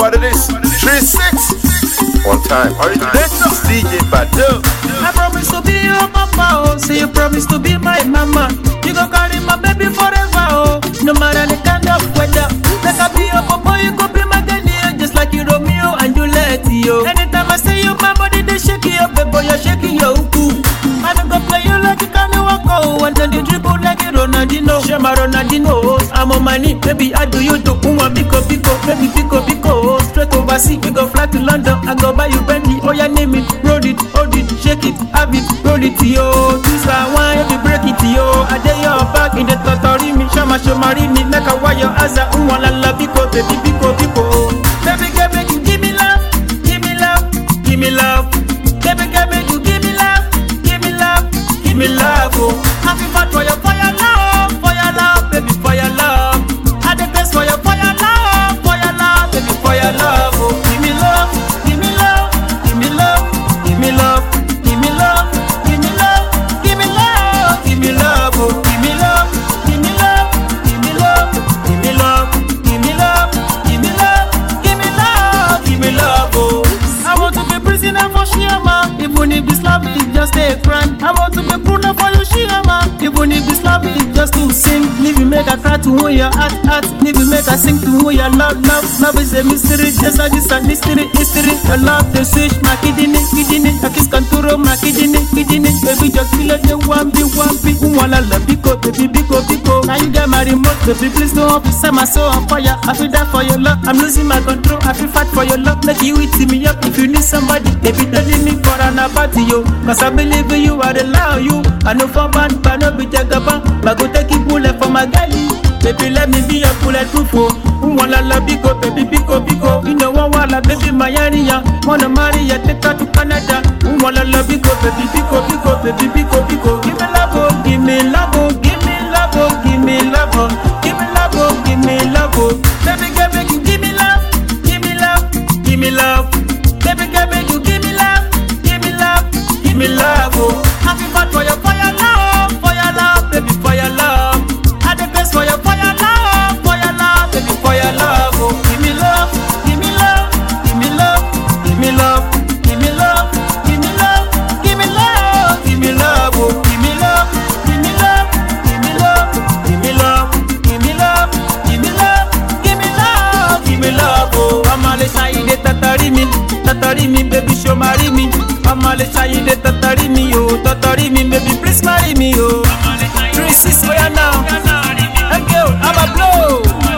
what it is. Three six. One time. Origination DJ Badu. I promise to be your papa, oh. Say you promise to be my mama. You go carry my baby forever, oh. No matter the kind of weather. Like I be your papa, you go be my daddy, oh. Just like you Romeo and Juliet, yo. Anytime I say you, my body they shake you, baby, you're shaking your uku. I don't go play you like you can walk, oh. And then you dribble like a Ronaldinho. Shema Ronaldinho, oh. I'm on my knee, baby, I do you do. Uma pico pico, baby, pico pico, oh. Straight overseas, we go fly to London. I go buy you Bentley, oh yeah, name it, roll it, hold it, shake it, have it, roll it, yo. This I want, if you break it, yo. I dare your back in the totori me, shama shomari me, like a wire, as a umwa la la pico, baby, pico pico. Baby, girl, make you give me love, give me love, give me love. Baby, girl, make you give me love, give me love, give me love, oh. Happy fat for your fire love, for your love, baby, for your love. I the best for your fire love, for your love, baby, for your love, oh. Give me love, give me love, give me love, give me love, give me love, give me love, give me love, give me love, oh. Give me love, give me love, give me love, give me love, give me love, give me love, give me love, give me love, oh. I want to be prisoner for Shiama, even if this love is just a crime. I want to be pruner for you, Shiama, even if this love is just to sing. Leave you make a cry to who your heart, heart. Leave you make a sing to who your love, love. Love is a mystery, just like this a mystery, history. Your love, the switch, my kidney, kidney. I kiss contour, my kidney, kidney. Baby, just feel like you want be, want be. Who wanna love, biko, baby, biko, biko. Now you get my remote, baby, please don't up. Set my soul on fire. I feel that for your love. I'm losing my control. I feel fight for your love. Make you eat me up if you need somebody. Baby, don't leave me for an party, yo. Cause I believe in you, I rely on you. I know for bad, but no be jagaban. But go take it bullet for my galley. Baby, let me be your bulletproof, oh. Who wanna love biko, baby, biko, biko. You know one wanna baby, my area. Wanna marry ya, take her to Canada. Who wanna love biko, baby, biko, biko, baby, biko, biko. Give me love, oh, give me love, oh, give me love, oh, give me love, oh, give me love, oh, give me love, oh. Baby, girl, make you give me love, give me love, give me love. Baby, girl, make you give me love, give me love, give me love, oh. Happy fat for your fire love, for your love, baby, for your love. I the best for your fire love, for your love, baby, for your love, oh. Give me love, give me love, give me love, give me love, give me love, give me love, give me love, give me love, oh. Give me love, give me love, give me love, give me love, give me love, give me love, give me love, give me love, oh. Amale shayide tatari mi, tatari mi, baby, show marry me. Amale shayide tatari mi, oh, tatari mi, baby, please marry me, oh. Three six, oh yeah now. Hey girl, I'm a blow.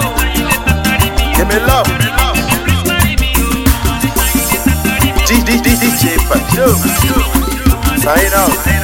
Give me love. D D D DJ Badu. Sign out.